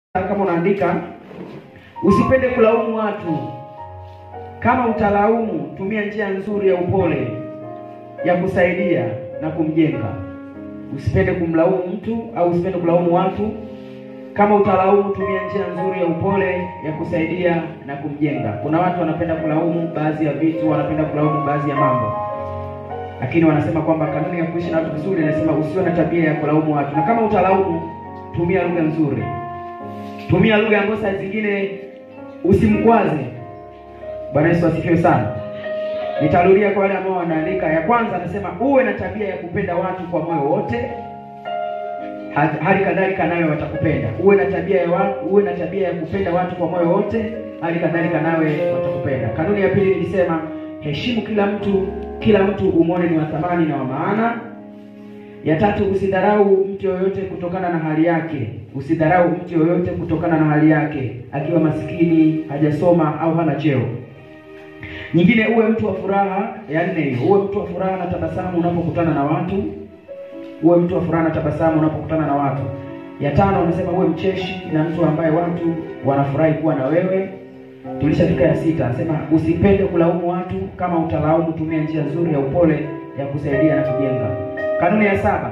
kama unaandika, usipende kulaumu watu. Kama utalaumu, tumia njia nzuri ya upole ya kusaidia na kumjenga. Usipende kumlaumu mtu au usipende kulaumu watu. Kama utalaumu, tumia njia nzuri ya upole ya kusaidia na kumjenga. Kuna watu wanapenda kulaumu baadhi ya vitu, wanapenda kulaumu baadhi ya mambo, lakini wanasema kwamba kanuni ya kuishi na watu vizuri inasema usiwe na tabia ya kulaumu watu, na kama utalaumu, tumia lugha nzuri tumia lugha ambayo saa zingine usimkwaze. Bwana Yesu asifiwe sana. Nitarudia kwa wale ambao wanaandika. Ya kwanza anasema uwe na tabia ya kupenda watu kwa moyo wote, hali kadhalika nawe watakupenda. Uwe na tabia ya watu, uwe na tabia ya kupenda watu kwa moyo wote, hali kadhalika nawe watakupenda. Kanuni ya pili nilisema heshimu kila mtu, kila mtu umwone ni wa thamani na wa maana. Ya tatu, usidharau mtu yoyote kutokana na hali yake. Usidharau mtu yoyote kutokana na hali yake, akiwa masikini, hajasoma au hana cheo. Nyingine, uwe mtu wa furaha. Ya nne hiyo, uwe mtu wa furaha na tabasamu unapokutana na watu. Uwe mtu wa furaha na tabasamu unapokutana na watu. Ya tano, anasema uwe mcheshi na mtu ambaye watu wanafurahi kuwa na wewe. Tulishafika ya sita, anasema usipende kulaumu watu. Kama utalaumu, tumia njia nzuri ya upole ya kusaidia na kujenga. Kanuni ya saba,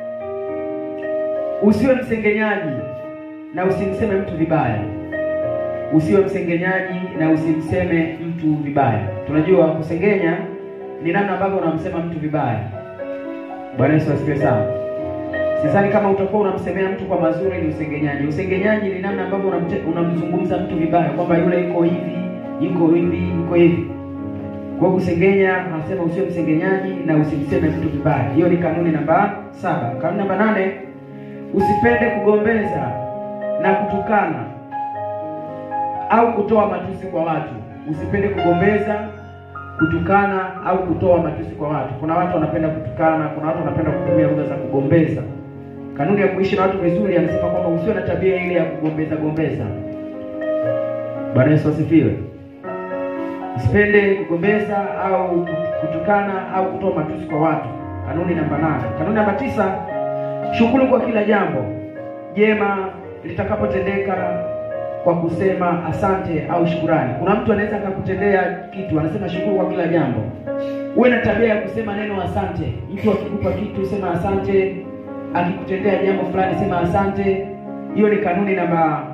usiwe msengenyaji na usimseme mtu vibaya. Usiwe msengenyaji na usimseme mtu vibaya. Tunajua kusengenya ni namna ambavyo unamsema mtu vibaya. Bwana Yesu asifiwe sana. Sidhani kama utakuwa unamsemea mtu kwa mazuri ni usengenyaji. Usengenyaji ni namna ambavyo unamzungumza mtu vibaya, kwamba yule yuko hivi, yuko hivi, yuko hivi kwa kusengenya anasema usiwe msengenyaji na usimseme mtu vibaya. Hiyo ni kanuni namba saba. Kanuni namba nane, usipende kugombeza na kutukana au kutoa matusi kwa watu. Usipende kugombeza, kutukana au kutoa matusi kwa watu. Kuna watu wanapenda kutukana, kuna watu wanapenda kutumia lugha za kugombeza. Kanuni ya kuishi na watu vizuri anasema kwamba usiwe na tabia ile ya kugombeza gombeza. Bwana Yesu asifiwe. Usipende kugombeza au kutukana au kutoa matusi kwa watu. Kanuni namba nane. Kanuni namba tisa, shukuru kwa kila jambo jema litakapotendeka kwa kusema asante au shukurani. Kuna mtu anaweza akakutendea kitu, anasema shukuru kwa kila jambo. Uwe na tabia ya kusema neno asante. Mtu akikupa kitu, sema asante. Akikutendea jambo fulani, sema asante. Hiyo ni kanuni namba